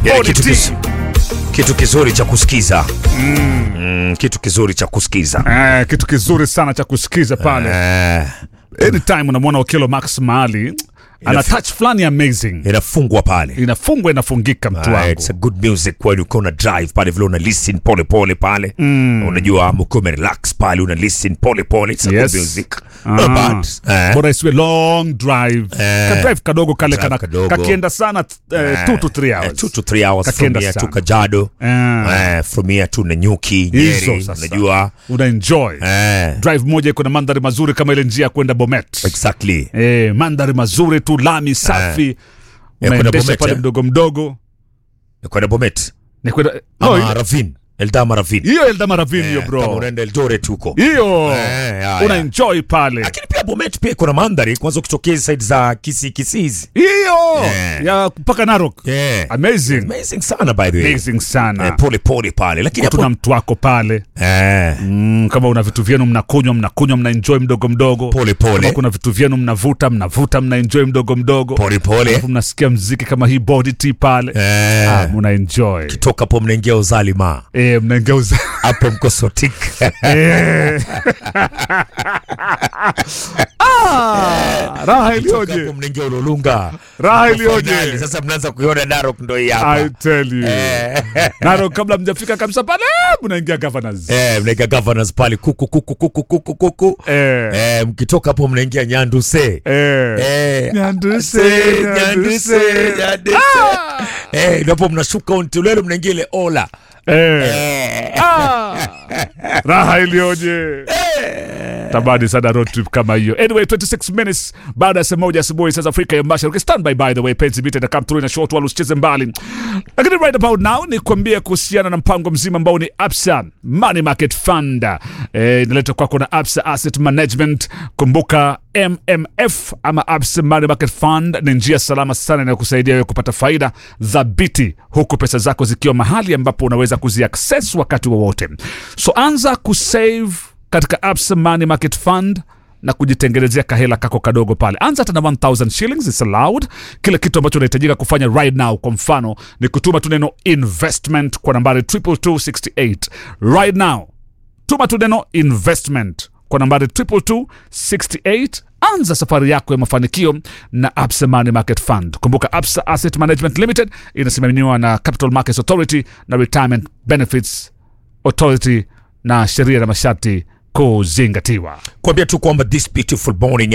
Yani Body kitu, T. kiz, kitu kizuri cha kusikiza mm, kitu kizuri cha kusikiza Eh, kitu kizuri sana cha kusikiza pale eh, anytime unamwona Okello Max mahali ana touch fulani amazing inafungwa pale inafungwa inafungika mtu Ah, wangu it's a good music kweli ukiwa una drive pale vile una listen pole pole pale mm. unajua ama ukiwa umerelax pale una listen pole pole it's a Yes. good music Ah. not bad eh. bora isiwe long drive Eh. ka drive kadogo kale Drive kana kadogo. kakienda sana eh, two to three hours Eh, two to three hours from Kakienda here to sana. Kajado Ah. eh, from here to Nanyuki hizo Nyeri sasa unajua una enjoy eh, drive moja iko na mandhari mazuri kama ile njia ya kwenda Bomet exactly eh, mandhari mazuri tu lami safi Ya kwenda unaendesha Bomet, pale eh? mdogo mdogo Ni kwenda Bomet ni kwenda ama no, ile- Ravin Eldama Ravin hiyo Eldama Ravine hiyo Eh, kama bro unaenda Eldoret huko hiyo Eh, ya, una ya. enjoy pale lakini pia Bomet pia iko na mandhari kwanza ukitokea side za Kisii Kisii hizi hiyo Eh. ya mpaka Narok yeah. amazing amazing sana by the way amazing sana eh, pole pole pale lakini tuna hapo mtu wako pale eh, mm, kama una vitu vyenu mnakunywa mnakunywa mnaenjoy mdogo mdogo pole kama pole kuna vitu vyenu mnavuta mnavuta mnaenjoy mdogo mdogo pole pole Alafu mnasikia mziki kama hii body tea pale eh, ah, mnaenjoy toka hapo mnaingia uzalima eh, mnaengeuza hapo mko sotik Eh. Ah, raha hapo iliyoje mnaingia ulolunga raha Mko finali. iliyoje sasa mnaanza kuiona Narok ndo hii I hapa tell you Eh. naro kabla mjafika kabisa pale mnaingia governors eh, mnaingia governors pale kuku kuku kuku kuku kuku eh, eh, mkitoka hapo mnaingia nyanduse eh. Eh, Nyanduse, Nyanduse, Nyanduse. Nyanduse. Eh, ndipo mnashuka Ontulele mnaingia ile ola Eh. Ah. raha iliyoje tabadi sana road trip kama hiyo anyway 26 minutes baada ya saa moja asubuhi saa za afrika ya mashariki stand by by the way penzi bita na come through na short wala usicheze mbali lakini right about now ni kuambia kuhusiana na mpango mzima ambao ni absa money market fund eh, inaletwa kwako na absa asset management kumbuka mmf ama absa money market fund ni njia salama sana inayokusaidia wewe kupata faida dhabiti huku pesa zako zikiwa mahali ambapo unaweza kuziaccess wakati wowote so anza kusave katika absa money market fund na kujitengenezea kahela kako kadogo pale anza hata na 1000 shillings is allowed kile kitu ambacho unahitajika kufanya right now kwa mfano ni kutuma tu neno investment kwa nambari 22268 right now tuma tu neno investment kwa nambari 22268 anza safari yako ya mafanikio na absa money market fund kumbuka absa asset management limited inasimamiwa na capital markets authority na retirement benefits authority na sheria na masharti kuzingatiwa kuambia tu kwamba this beautiful morning